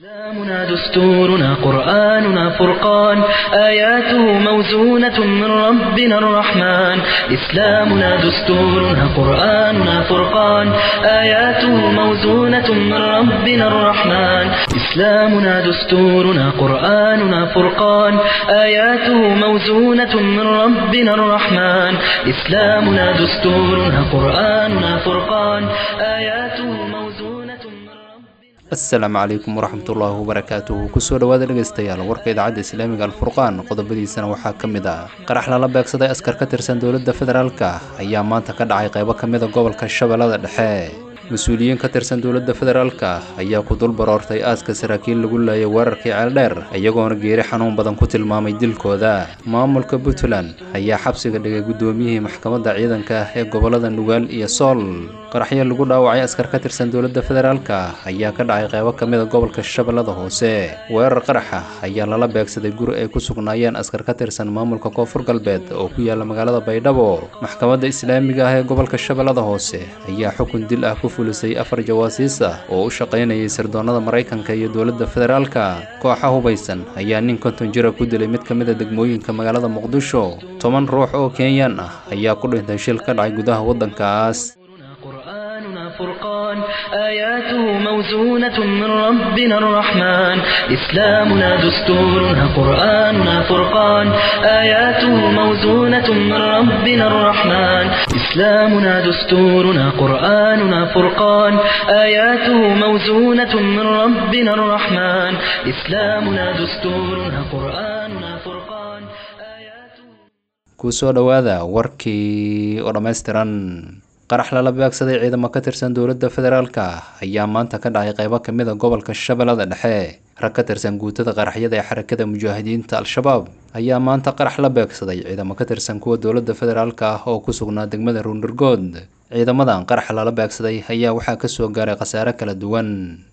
إسلامنا دستورنا قرآننا فرقان آياته موزونة من ربنا الرحمن إسلامنا دستورنا قرآننا فرقان آياته موزونة من ربنا الرحمن إسلامنا دستورنا قرآننا فرقان آياته موزونة من ربنا الرحمن إسلامنا دستورنا قرآننا فرقان آياته موزونة من ربنا asalaamu calaykum waraxmatullaahi wabarakaatuhu kusoo dhowaada dhegaystayaal warka idaacadda islaamiga alfurqaan qodobadiisana waxaa ka mid ah qarax lala beegsaday askar ka tirsan dowladda federaalka ayaa maanta ka dhacay qaybo ka mida gobolka shabeellada dhexe mas-uuliyiin ka tirsan dowladda federaalka ayaa ku dul baroortay aaska saraakiil lagu laayay weerarkii ceeldheer iyagoona geeri xanuun badan ku tilmaamay dilkooda maamulka puntland ayaa xabsiga dhigay guddoomiyihii maxkamadda ciidanka ee gobolada nugaal iyo sool qaraxyo lagu dhaawacay askar ka tirsan dowladda federaalka ayaa ka dhacay qaybo ka mida gobolka shabeellada hoose weerar qaraxa ayaa lala beegsaday guri ay ku sugnaayeen askar ka tirsan maamulka koonfur galbeed oo ku yaala magaalada baydhabo maxkamadda islaamiga ah ee gobolka shabeellada hoose ayaa xukun dil ah ku fulisay afar jawaasiis ah oo u shaqaynayay sirdoonnada maraykanka iyo dowladda federaalka kooxa hubaysan ayaa nin konton jira ku dilay mid ka mida degmooyinka magaalada muqdisho toban ruux oo kenyaan ah ayaa ku dhintay shil ka dhacay gudaha waddankaas قرآننا فرقان آياته موزونة من ربنا الرحمن إسلامنا دستورنا قرآننا فرقان آياته موزونة من ربنا الرحمن إسلامنا دستورنا قرآننا فرقان آياته موزونة من ربنا الرحمن إسلامنا دستورنا قرآننا فرقان آياته kusoo dhowaada warkii oo dhammaystiran qarax lala beegsaday ciidamo ka tirsan dowladda federaalka ayaa maanta ka dhacay qaybo ka mid a gobolka shabeellada dhexe rag ka tirsan guutada qaraxyada ee xarakada mujaahidiinta al-shabaab ayaa maanta qarax la beegsaday ciidamo ka tirsan kuwa dowladda federaalka ah oo ku sugnaa degmada ruundergood ciidamadan qaraxa lala beegsaday ayaa waxaa kasoo gaaray khasaare kala duwan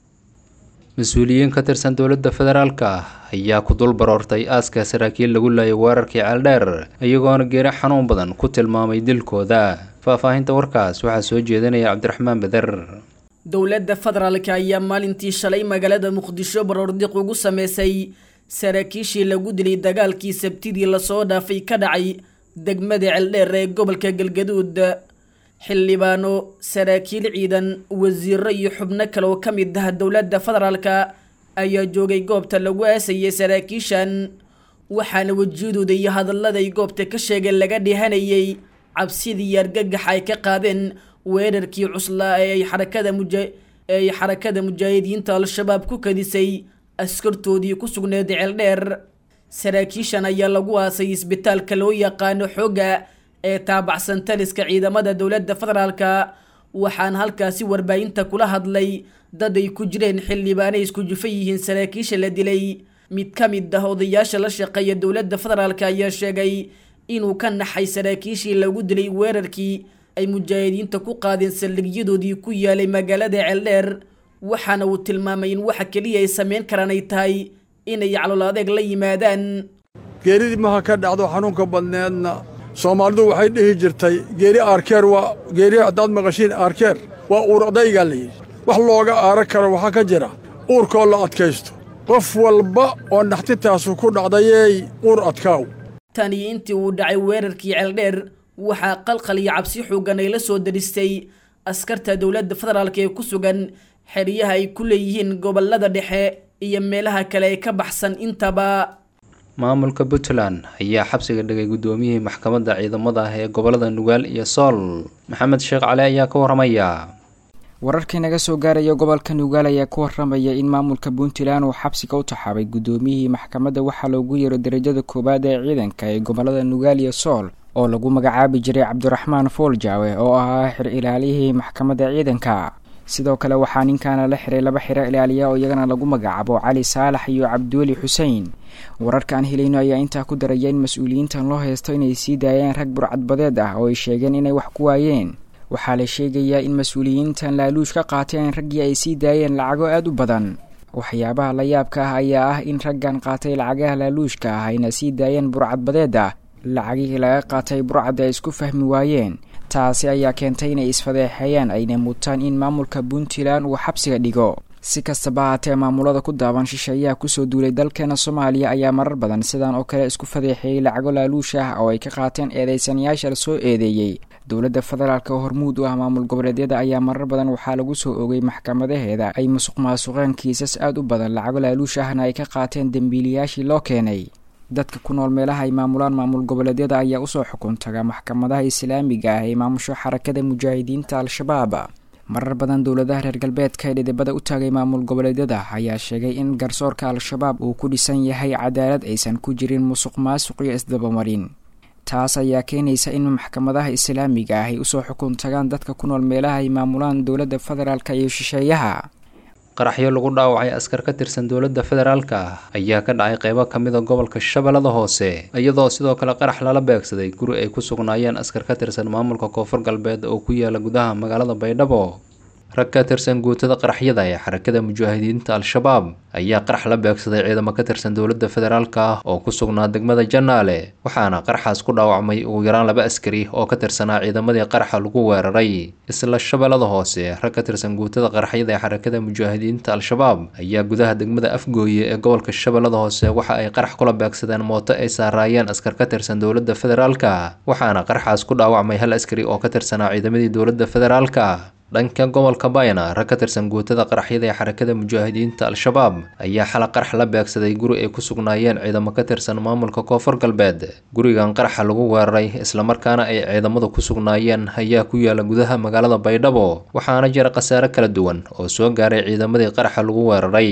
mas-uuliyiin ka tirsan dowladda federaalka ayaa ku dul baroortay aaska saraakiil lagu laayay weerarkii ceeldheer iyagoona geeri xanuun badan ku tilmaamay dilkooda faahfaahinta warkaas waxaa soo jeedinaya cabdiraxmaan beder dowladda federaalka ayaa maalintii shalay magaalada muqdisho baroordiq ugu sameysay saraakiishii lagu dilay dagaalkii sabtidii lasoo dhaafay ka dhacay degmada ceeldheer ee gobolka galgaduud xildhibaano saraakiil ciidan wasiiro iyo xubno kale oo ka mid ah dowladda federaalka ayaa joogay goobta lagu aasayay saraakiishan waxaana wejiyadooda iyo hadallada ay goobta ka sheegeen laga dhihanayay cabsidii iyo argagax ay ka qaadeen weerarkii cuslaa ee ay xarakada muja ee ay xarakada mujaahidiinta al-shabaab ku kadisay askartoodii ku sugneed ceeldheer saraakiishan ayaa lagu aasay isbitaalka loo yaqaano xooga ee taabacsan taliska ciidamada dowladda federaalka waxaana halkaasi warbaahinta kula hadlay dad ay ku jireen xildhibaanay isku jufa yihiin saraakiisha la dilay mid ka mid ah odayaasha la shaqeeya dowladda federaalka ayaa sheegay inuu ka naxay saraakiishii lagu dilay weerarkii ay mujaahidiinta ku qaadeen saldhigyadoodii ku yaalay magaalada ceeldheer waxaana uu tilmaamay in waxa keliya ay sameyn karaan ay tahay inay calool adeeg la yimaadaan geeridii maha ka dhacdo xanuunka badneedna soomaalidu waxay dhihi jirtay geeri aarkeer waa geeri haddaad maqashiin aarkeer waa uur adaygaa la yidhi wax looga aaran karo waxaa ka jira uurkoo la adkaysto qof walba oo naxtitaasu ku dhacdayey uur adkaaw tan iyo intii uu dhacay weerarkii ceeldheer waxaa qalqal iyo cabsi xoogan ay la soo daristay askarta dowladda federaalka ee ku sugan xeryaha ay ku leeyihiin gobolada dhexe iyo meelaha kale ee ka baxsan intaba maamulka puntland ayaa xabsiga dhigay guddoomiyihii maxkamadda ciidamada ah ee gobolada nugaal iyo sool maxamed sheekh cali ayaa ka waramaya wararkii naga soo gaaraya gobolka nugaal ayaa ku waramaya in maamulka puntland uu xabsiga u taxaabay guddoomiyihii maxkamadda waxaa loogu yeero darajada koowaad ee ciidanka ee gobolada nugaal iyo sool oo lagu magacaabi jiray cabdiraxmaan fooljawe oo ahaa xir ilaaliyihii maxkamadda ciidanka sidoo kale waxaa ninkaana la xiray laba xiro ilaaliya oo iyagana lagu magacaabo cali saalax iyo cabdiweli xuseen wararka aan helayno ayaa intaa ku daraya in mas-uuliyiintan loo haysto inay sii daayeen rag burcadbadeed ah oo ay sheegeen inay wax ku waayeen waxaa la sheegayaa in mas-uuliyiintan laaluush ka qaateen raggii ay sii daayeen lacago aada u badan waxyaabaha la yaabka ah ayaa ah in raggan qaatay lacagaha laaluushka ah ayna sii daayeen burcadbadeed ah lacagihii laga qaatay burcadda ay isku fahmi waayeen taasi ayaa keentay inay isfadeexeeyaan ayna mutaan in maamulka puntland uu xabsiga dhigo si kastaba haatee maamulada ku daaban shisheeyaha kusoo duulay dalkeena soomaaliya ayaa marar badan sidan oo kale isku fadeexeeyey lacago laaluush ah oo ay ka qaateen eedeysanayaasha lasoo eedeeyey dowladda federaalk oo hormuud u ah maamul goboleedyada ayaa marar badan waxaa lagu soo ogay maxkamadaheeda ay musuq maasuqeen kiisas aad u badan lacago laaluush ahna ay ka qaateen dembiiliyaashii loo keenay dadka ku nool meelaha ay maamulaan maamul goboleedyada ayaa usoo xukun taga maxkamadaha islaamiga ah ee maamusho xarakada mujaahidiinta al-shabaab marar badan dowladaha reer galbeedka ee dhidibada u taagay maamul goboleedyada ayaa sheegay in garsoorka al-shabaab uu ku dhisan yahay cadaalad aysan ku jirin musuq maasuq iyo isdabamarin taas ayaa keenaysa in maxkamadaha islaamiga ah ay usoo xukun tagaan dadka ku nool meelaha ay maamulaan dowladda federaalk iyo shisheeyaha qaraxyo lagu dhaawacay askar ka tirsan dowladda federaalka ayaa ka dhacay qeybo ka mid a gobolka shabeellada hoose iyadoo sidoo kale qarax lala beegsaday guri ay ku sugnaayeen askar ka tirsan maamulka koonfur galbeed oo ku yaala gudaha magaalada baydhabo rag ka tirsan guutada qaraxyada ee xarakada mujaahidiinta al-shabaab ayaa qarax la beegsaday ciidamo ka tirsan dowladda federaalka ah oo ku sugnaa degmada janaale waxaana qaraxaas ku dhaawacmay ugu yaraan laba askari oo ka tirsanaa ciidamadii qaraxa lagu weeraray isla shabeellada hoose rag ka tirsan guutada qaraxyada ee xarakada mujaahidiinta al-shabaab ayaa gudaha degmada afgooye ee gobolka shabeellada hoose waxa ay qarax kula beegsadeen mooto ay saaraayeen askar ka tirsan dowladda federaalka waxaana qaraxaas ku dhaawacmay hal askari oo ka tirsanaa ciidamadii dowladda federaalka dhanka gobolka bayna rag ka tirsan guutada qaraxyada ee xarakada mujaahidiinta al-shabaab ayaa xala qarax la beegsaday guri ay ku sugnaayeen ciidamo ka tirsan maamulka koonfur galbeed gurigan qaraxa lagu weeraray islamarkaana ay ciidamadu ku sugnaayeen ayaa ku yaala gudaha magaalada baydhabo waxaana jira khasaare kala duwan oo soo gaaray ciidamadii qaraxa lagu weeraray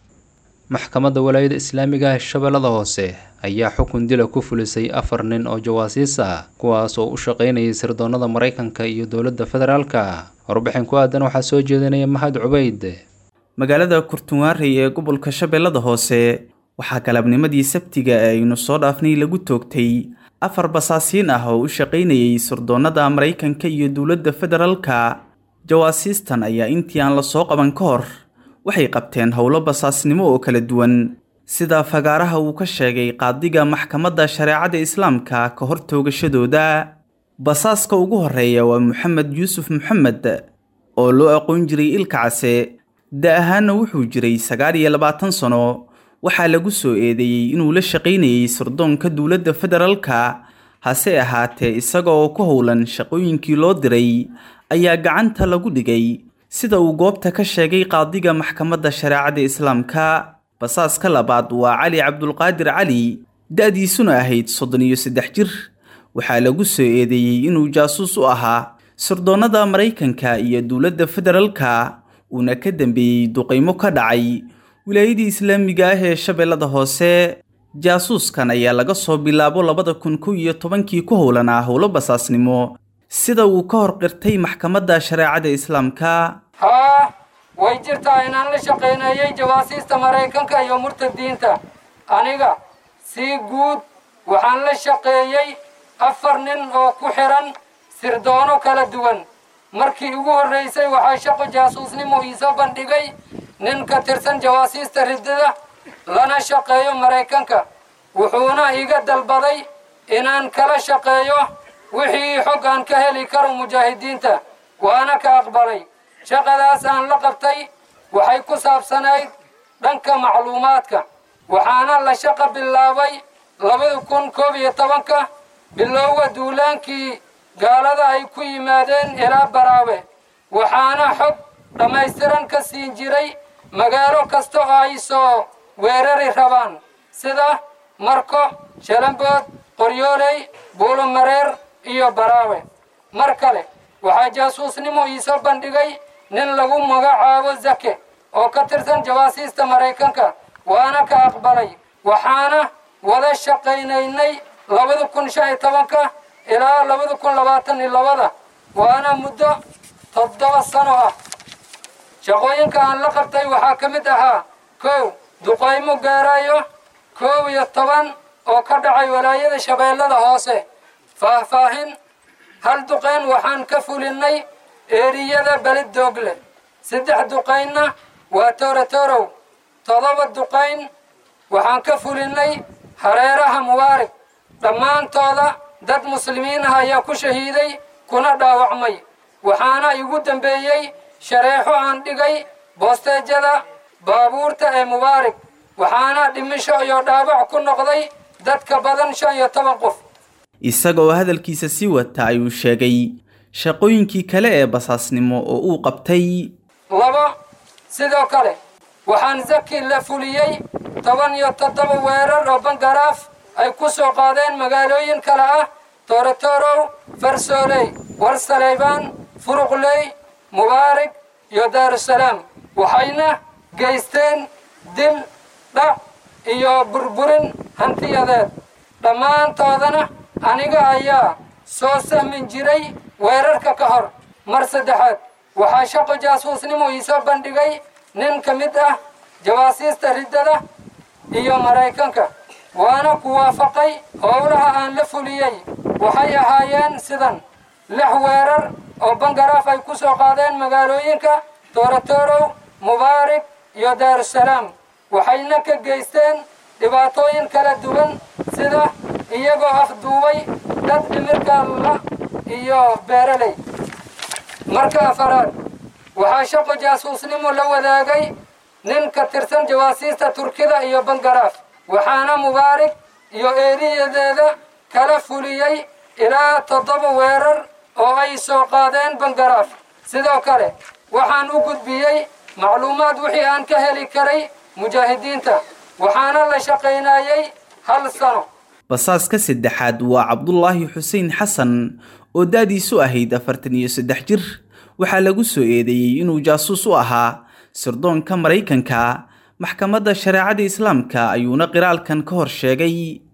maxkamadda walaayada islaamiga ee shabeellada hoose ayaa xukun dila ku fulisay afar nin oo jawaasiis ah kuwaas oo u shaqaynayay sirdoonnada maraykanka iyo dowladda federaalka warbixin ku aadan waxaa soo jeedinaya mahad cubayd magaalada kurtunwaarey ee gobolka shabeellada hoose waxaa galabnimadii sabtiga ee aynu soo dhaafnay lagu toogtay afar basaasiin ah oo u shaqaynayay sirdoonnada maraykanka iyo dowladda federaalka jawaasiistan ayaa intii aan la soo qaban ka hor waxay qabteen howlo basaasnimo oo kala duwan sida fagaaraha uu ka sheegay qaadiga maxkamadda shareecada islaamka ka hor toogashadooda basaaska ugu horreeya waa moxamed yuusuf moxamed oo loo aqoon jiray ilka case da ahaanna wuxuu jiray sagaal iyo labaatan sano waxaa lagu soo eedeeyey inuu la shaqaynayay sirdoonka dowladda federaalka hase ahaatee isaga oo ku howlan shaqooyinkii loo diray ayaa gacanta lagu dhigay sida uu goobta ka sheegay qaadiga maxkamadda shareecada islaamka basaaska labaad waa cali cabdulqaadir cali da-diisuna ahayd soddon iyo saddex jir waxaa lagu soo eedeeyey inuu jaasuus u ahaa sirdoonnada maraykanka iyo dowladda federaalka uuna ka dambeeyey duqaymo ka dhacay wilaayadii islaamiga ah ee shabeellada hoose jaasuuskan ayaa laga soo bilaabo labada kun kow iyo tobankii ku howlanaa howlo basaasnimo sida uu ka hor qirtay maxkamadda shareecada islaamka haa way jirtaa inaan la shaqayneeyey jawaasiista maraykanka iyo murtadiinta aniga sii guud waxaan la shaqeeyey afar nin oo ku xidhan sirdoono kala duwan markii ugu horraysay waxaa shaqo jaasuusnimo iisoo bandhigay nin ka tirsan jawaasiista riddada lana shaqeeyo maraykanka wuxuuna iga dalbaday inaan kala shaqeeyo wixii xog aan ka heli karo mujaahidiinta waana ka aqbalay shaqadaas aan la qabtay waxay ku saabsanayd dhanka macluumaadka waxaana la shaqo bilaabay labada kun koob iyo tobanka bilowga duulaankii gaalada ay ku yimaadeen ilaa baraawe waxaana xog dhammaystiran ka siin jiray magaalo kasta oo ay soo weerari rabaan sida marko shalambood qoryooley buulomareer iyo baraawe mar kale waxaa jaasuusnimo iisoo bandhigay nin lagu magacaabo zake oo ka tirsan jawaasiista maraykanka waana ka aqbalay waxaana wada shaqaynaynay labada kun shan iyo tobanka ilaa labada kun labaatan iyo labada waana muddo toddoba sano ah shaqooyinka aan la qabtay waxaa ka mid ahaa kow duqaymo gaarayo koob iyo toban oo ka dhacay walaayada shabeellada hoose faahfaahin hal duqayn waxaan ka fulinnay eeriyada belid doogle saddex duqaynna waa toorotorow todoba duqayn waxaan ka fulinnay hareeraha mubaarig dhammaantooda dad muslimiin ah ayaa ku shahiiday kuna dhaawacmay waxaana igu dambeeyey shareexo aan dhigay boosteejada baabuurta ee mubaarig waxaana dhimisho iyo dhaawac ku noqday dadka badan shan iyo toban qof isaga oo hadalkiisa sii wata ayuu sheegay shaqooyinkii kale ee basaasnimo oo uu qabtay labo sidoo kale waxaan zaki la fuliyey toban iyo toddoba weerar oo bangaraaf ay ku soo qaadeen magaalooyin kale ah toorotorow farsooley warsaleybaan furuqley mubaarig iyo daarusalaam waxayna geysteen dil dhac iyo burburin hantiyadeed dhammaantoodana aniga ayaa soo sahmin jiray weerarka ka hor mar saddexaad waxaa shaqo jaasuusnimo iisoo bandhigay nin ka mid ah jawaasiista riddada iyo maraykanka waana ku waafaqay howlaha aan la fuliyey waxay ahaayeen sidan lix weerar oo bangaraaf ay ku soo qaadeen magaalooyinka toorotorow mubaarig iyo daarusalaam waxayna ka geysteen dhibaatooyin kala duwan sida iyagoo afduubay dad dhimirkalla iyo beeraley marka afaraad waxaa shaqo jaasuusnimo la wadaagay nin ka tirsan jawaasiista turkida iyo bangaraaf waxaana mubaarig iyo eeriyadeeda kala fuliyey ilaa toddoba weerar oo ay soo qaadeen bangaraaf sidoo kale waxaan u gudbiyey macluumaad wixii aan ka heli karay mujaahidiinta waxaana la shaqaynayey hal sano basaaska saddexaad waa cabdulaahi xuseen xasan oo da-diisu ahayd afartan iyo saddex jir waxaa lagu soo eedeeyey inuu jaasuus u ahaa sirdoonka maraykanka maxkamadda shareecada islaamka ayuuna qiraalkan ka hor sheegay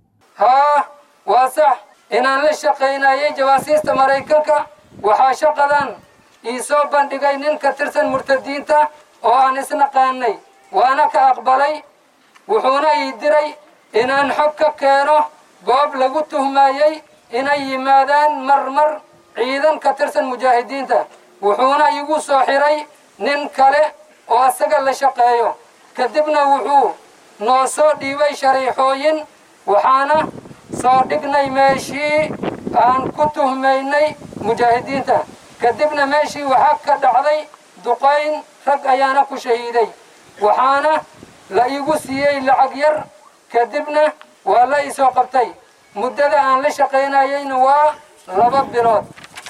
haa waa sax inaan la shaqaynayay jawaasiista maraykanka waxaa shaqadan ii soo bandhigay nin ka tirsan murtadiinta oo aan isnaqaanay waana ka aqbalay wuxuuna ii diray inaan xog ka keeno goob lagu tuhmayey inay yimaadaan marmar ciidan ka tirsan mujaahidiinta wuxuuna igu soo xiray nin kale oo asaga la shaqeeyo kadibna wuxuu noo soo dhiibay shariixooyin waxaana soo dhignay meeshii aan ku tuhmaynay mujaahidiinta kadibna meeshii waxaa ka dhacday duqayn rag ayaana ku shahiiday waxaana la igu siiyey lacag yar kadibna waa la isoo qabtay muddada aan la shaqaynayeyna waa laba bilood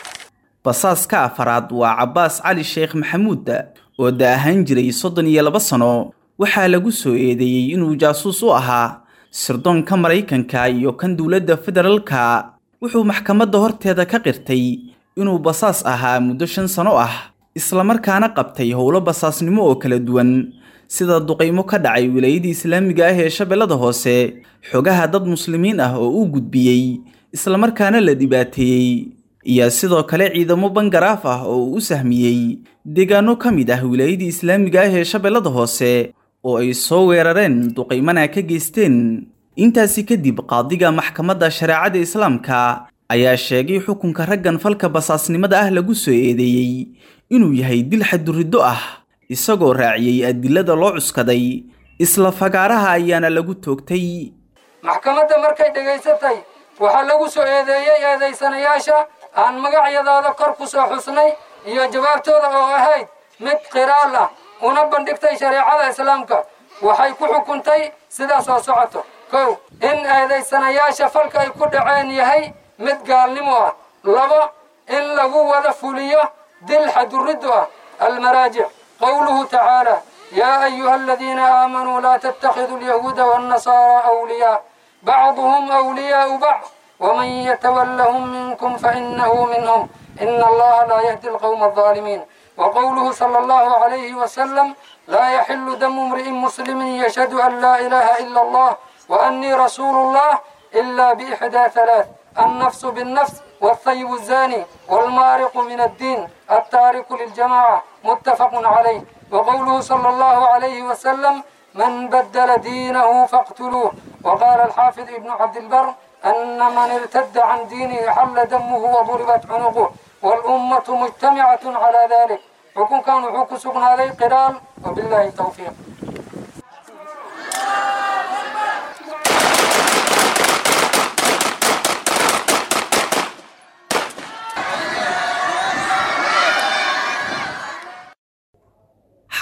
basaaska afaraad waa cabbaas cali sheekh maxamuud oo da ahaan jiray soddon iyo laba sano waxaa lagu soo eedeeyey inuu jaasuus u ahaa sirdoonka maraykanka iyo kan dowladda federaalka wuxuu maxkamadda horteeda ka qirtay inuu basaas ahaa muddo shan sano ah islamarkaana qabtay howlo basaasnimo oo kala duwan sida duqaymo ka dhacay wilaayadii islaamiga ah ee shabeellada hoose xogaha dad muslimiin ah oo uu gudbiyey islamarkaana la dhibaateeyey iyo sidoo kale ciidamo bangaraaf ah oo uu u sahmiyey deegaano ka mid ah wilaayadii islaamiga ah ee shabeellada hoose oo ay soo weerareen duqaymana ka geysteen intaasi kadib qaadiga maxkamadda shareecada islaamka ayaa sheegay xukunka raggan falka basaasnimada ah lagu soo eedeeyey inuu yahay dil xaduriddo ah isagoo raaciyey adilada loo cuskaday isla fagaaraha ayaana lagu toogtay maxkamadda markay dhegaysatay waxaa lagu soo eedeeyey eedaysanayaasha aan magacyadooda kor ku soo xusnay iyo jawaabtooda oo ahayd mid qiraal ah una bandhigtay shareecada islaamka waxay ku xukuntay sidaas oo socoto kow in eedaysanayaasha falka ay ku dhaceen yahay mid gaalnimo ah labo in lagu wada fuliyo dil xaduriddu ah almaraajic qowluhu tacaala yaa ayuha aladiina aamanuu laa tattakhiduu alyahuuda waannasaaraa awliyaa bacduhum awliyaau bacd ومن يتولهم منكم فإنه منهم إن الله لا يهدي القوم الظالمين وقوله صلى الله عليه وسلم لا يحل دم امرئ مسلم يشهد أن لا إله إلا الله وأني رسول الله إلا بإحدى ثلاث النفس بالنفس والثيب الزاني والمارق من الدين التارك للجماعة متفق عليه وقوله صلى الله عليه وسلم من بدل دينه فاقتلوه وقال الحافظ ابن عبد البر أن من ارتد عن دينه حل دمه وضربت عنقه والأمة مجتمعة على ذلك حكم كان حكم سقنا عليه قرال وبالله التوفيق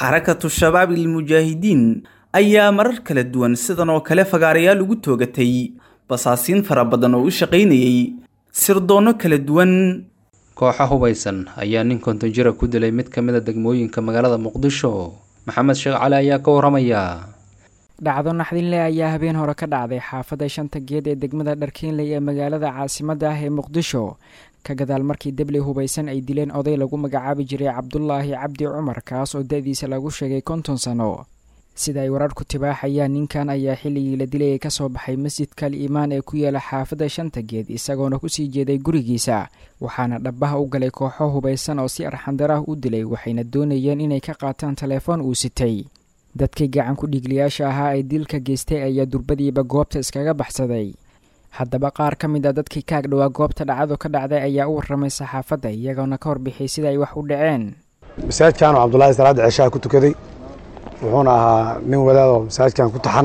xarakatu shabaab ilmujaahidiin ayaa marar kala duwan sidan oo kale fagaarayaal ugu toogatay basaasiin fara badan oo u shaqaynayay sirdoonno kala duwan kooxa hubaysan ayaa nin konton jira ku dilay mid ka mid a degmooyinka magaalada muqdisho maxamed sheekh cali ayaa ka waramaya dhacdo naxdinle ayaa habeen hore ka dhacday xaafadda shanta geed ee degmada dharkiinley ee magaalada caasimadda ah ee muqdisho ka gadaal markii debli hubaysan ay dileen oday lagu magacaabi jiray cabdulaahi cabdi cumar kaas oo da-diisa lagu sheegay konton sano sida ay wararku tibaaxayaan ninkan ayaa xilligii la dilayay ka soo baxay masjidka al iimaan ee ku yaala xaafadda shanta geed isagoona kusii jeeday gurigiisa waxaana dhabbaha u galay kooxo hubaysan oo si arxandarah u dilay waxayna doonayeen inay ka qaataan telefoon uu sitay dadkii gacan ku dhiigliyaasha ahaa ee dilka geystay ayaa durbadiiba goobta iskaga baxsaday haddaba qaar ka mid a dadkii kaag dhowaa goobta dhacdo ka dhacday ayaa u warramay saxaafadda iyagoona ka warbixiyay sida ay wax u dhaceen masaajidkan oo cabdulaahi salaadda ceshaha ku tukaday wuxuuna ahaa nin wadaadoo masaajidkan ku taxan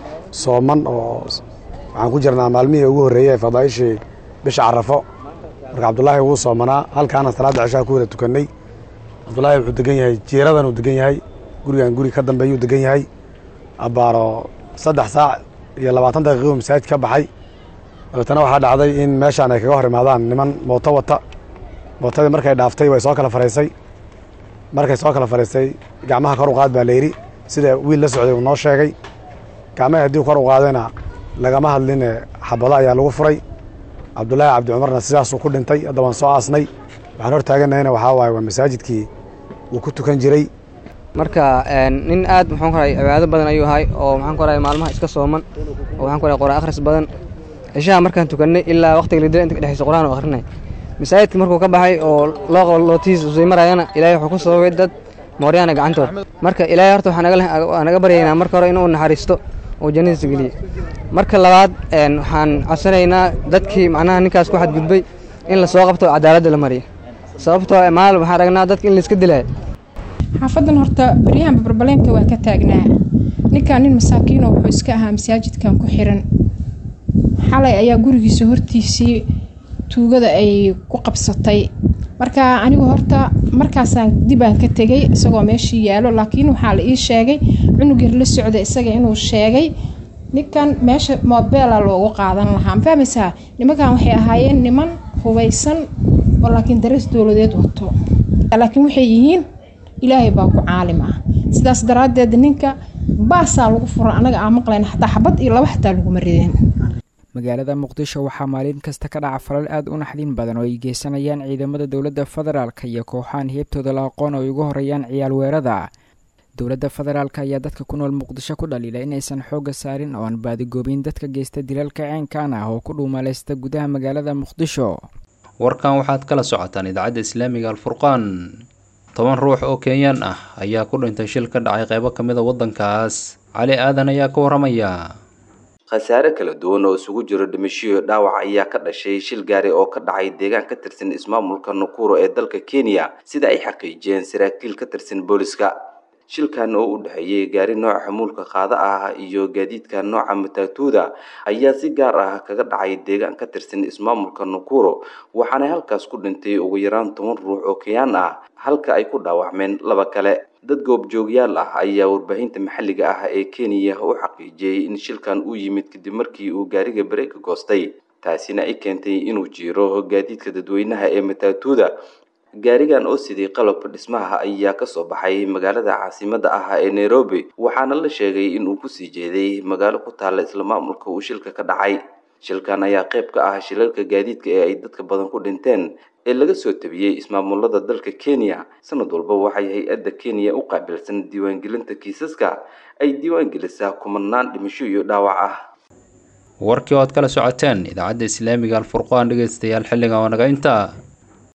sooman oo waxaan ku jirnaa maalmihii ugu horreeyey ee fadaa'ishii bisha carafo marka cabdulaahi wuu soomanaa halkaana salaadda ceshaha ku wada tukannay cabdulaahi wuxuu degan yahay jiiradan uu degan yahay gurigan guri ka dambeeyuu degan yahay abbaaro saddex saac iyo labaatan daqiiquu masaajid ka baxay dabeetana waxaa dhacday in meeshaan ay kaga hor imaadaan niman mooto wata mootadii markay dhaaftay way soo kala faraysay markay soo kala faraysay gacmaha kor u qaad baa layidhi sida wiil la socday uu noo sheegay gacmaha haddii kor u qaadayna lagama hadline xabado ayaa lagu furay cabdulaahi cabdi cumarna sidaasuu ku dhintay hadda waan soo aasnay waxaan hor taaganahayna waxaa waaye waa masaajidkii uu ku tukan jiray marka nin aad maxaan ku rahay cibaado badan ayuu ahay oo maxaan ku rahay maalmaha iska sooman oo waxaan ku rahay quraan akhris badan cishaha markaan tukannay ilaa waqtiga la dila inta ka dhexaysa quraan oo akhrinay masaajidka markuu ka baxay oo loo qabo lootiis usii marayana ilaahay wuxuu ku sababay dad mooryaana gacantood marka ilaahay horta waxaa naga baryaynaa marka hore inuu naxariisto oo jannadiisa geliye marka labaad waxaan codsanaynaa dadkii macnaha ninkaas ku xadgudbay in lasoo qabto cadaaladda la mariyo sababtoo maalin waxaan aragnaa dadka in layska dilaayo xaafadan horta baryahan barbaleenka waa ka taagnaa ninkan nin masaakiino wuxuu iska ahaa masaajidkan ku xiran xalay ayaa gurigiisa hortiisii tuugada ay ku qabsatay marka anigu horta markaasaan dibaan ka tegay isagoo meeshii yaalo laakiin waxaa la ii sheegay cunug yar la socda isaga inuu sheegay ninkan meesha mobeela loogu qaadan lahaa ma fahmaysaa nimankan waxay ahaayeen niman hubaysan oo laakiin darees dowladeed wato laakiin waxay yihiin ilaahay baa ku caalim ah sidaas daraaddeed ninka baasaa lagu fura anaga aan maqlayn xataa xabad iyo laba xataa laguma rideen magaalada muqdisho waxaa maalin kasta ka dhaca falal aad u naxdin badan oo ay geysanayaan ciidamada dowladda federaalka iyo kooxahan heebtooda la aqoon oo ay ugu horeeyaan ciyaal weerada dowladda federaalk ayaa dadka ku nool muqdisho ku dhaliila inaysan xoogga saarin oo aan baadigoobin dadka geysta dilalka ceenkan ah oo ku dhuumalaysta gudaha magaalada muqdisho warkan waxaad kala socotaan idaacadda islaamiga alfurqaan toban ruux oo kenyaan ah ayaa ku dhintay shil ka dhacay qaybo ka mid a waddankaas cali aadan ayaa ka waramaya khasaare kala duwan oo isugu jiro dhimashiyo dhaawac ayaa ka dhashay shil gaari oo ka dhacay deegaan ka tirsan ismaamulka nakuro ee dalka kenya sida ay xaqiijiyeen saraakiil ka tirsan booliska shilkan oo u dhexeeyey gaari nooca xamuulka qaada ah iyo gaadiidka nooca matatuuda ayaa si gaar ah kaga dhacay deegaan ka tirsan ismaamulka nakuro waxaana halkaas ku dhintay ugu yaraan toban ruux oo kenyaan ah halka ay ku dhaawacmeen laba kale dad goobjoogyaal ah ayaa warbaahinta maxalliga ah ee kenya u xaqiijiyey in shilkan uu yimid kadib markii uu gaariga bareega goostay taasina ay keentay inuu jiiro gaadiidka dadweynaha ee matatuuda gaarigan oo sidii qalabka dhismaha ayaa kasoo baxay magaalada caasimada ah ee nairobi waxaana la sheegay inuu kusii jeeday magaalo ku taalla isla maamulka uu shilka ka dhacay shilkan ayaa qayb ka ah shilalka gaadiidka ee ay dadka badan ku dhinteen ee laga soo tabiyey ismaamulada dalka kenya sanad walba waxay hay-adda kenya u qaabilsan diiwaangelinta kiisaska ay diiwaangelisaa kumanaan dhimasho iyo dhaawac ah warkii oo aad kala socoteen idaacadda islaamiga alfurqaan dhegeystayaal xilligan waa naga intaa